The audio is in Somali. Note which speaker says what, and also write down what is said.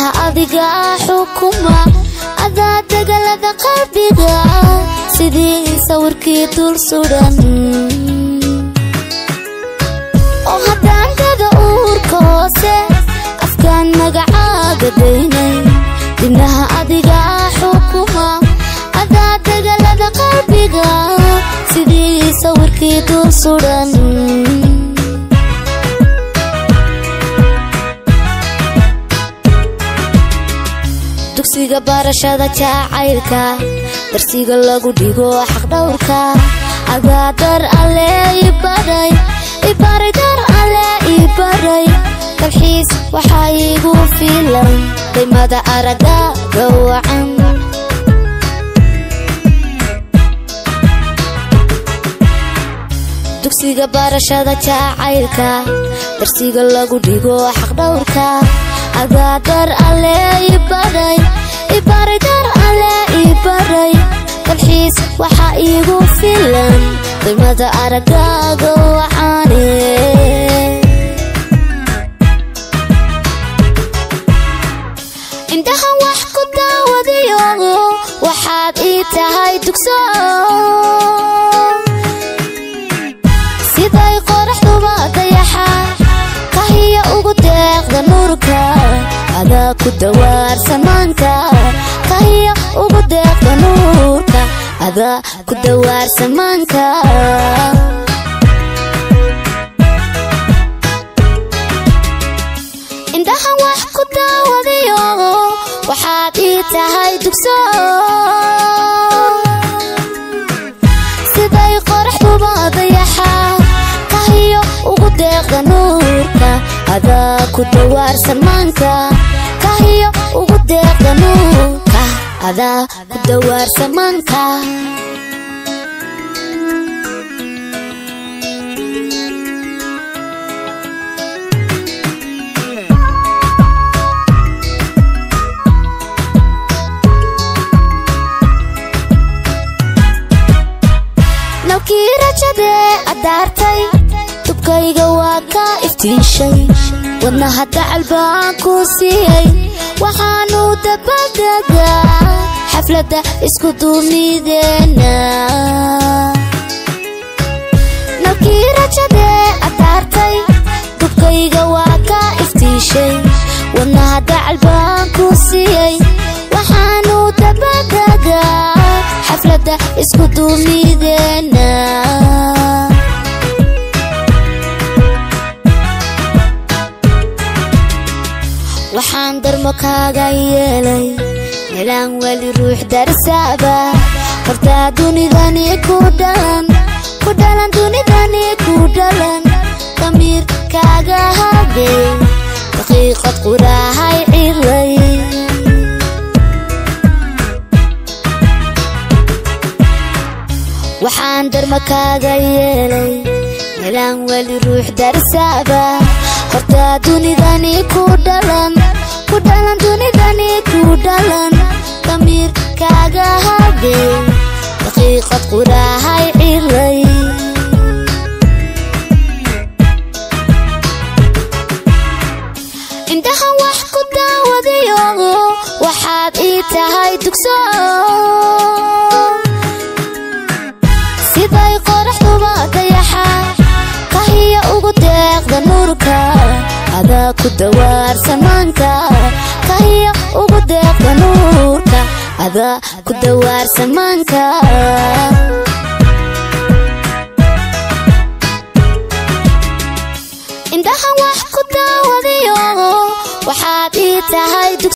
Speaker 1: indhaha adiga xukuma adaa degalada qalbiga sidii sawirkii dul sudan oo haddaan dada uurka hoose afkaan magacaaga daynay dibnaha adiga xukuma adaa degalada qalbiga sidii sawirkii dul sudan dugsiga barashada jacaylka darsiga lagu dhigo xaqdhowrka adaa dar alle ibaray ibaray dar alle ibaray dalxiis waxaa iigu filan daymada araga gawacan dugsiga barashada jacaylka darsiga lagu dhigo xaqdhowrka adaa dar alle ibaray ibaray dar alle ibaray dalxiis waxaa iigu filan qiimada aragaaga wacaane indhaha wax ku daawadayo waxaad ii tahay dugso siday qoraxduba dayaxa kahiya ugu deeqda nuurka adaa ku dawaar samaanka kahiya ugu deeqda nuurka adaa ku dawaar samaanka indhaha wax ku daawadayo waxaad ii tahay dugso siday qoraxduba dayaxa kahiyo ugu deeqda nuurka adaa ku dawaar samaanka kahiyo ugu deeqda nuurka adaa ku dawaar samaanka nalkii rajadee adaartay dubkayga waa ka iftiishay wadnaha dacal baan ku siiyey waxaanu dabadegaa xafladda isku duumideena nalkii rajadee adaartay dubkayga waa ka iftiishay wadnaha dacal baan ku siiyey waxaanu dabadegaa xafladda isku duumideena waxaan darmo kaaga yeelay melaan weli ruux darsaaba hortaa dunidani ku dhalan ku dhalan dunidani ku dhalan damiir kaaga hadey daqiiqad quraahay ciray waxaan darma kaaga yeelay melaan weli ruux darsaaba hortaa dunidani ku dhalan ku dhalan dunidani ku dhalan damiir kaaga hadey daqiiqad quraahay ciray indhaha wax ku daawadayo waxaad ii tahay dugso siday qoraxduba dayaxa kahiya ugu deeqda nuurka adaa ku dawaar samaanka kahiya ugu deeqda nuurka adaa ku dawaar samaanka indhaha wax ku daawadayo waxaad ii tahay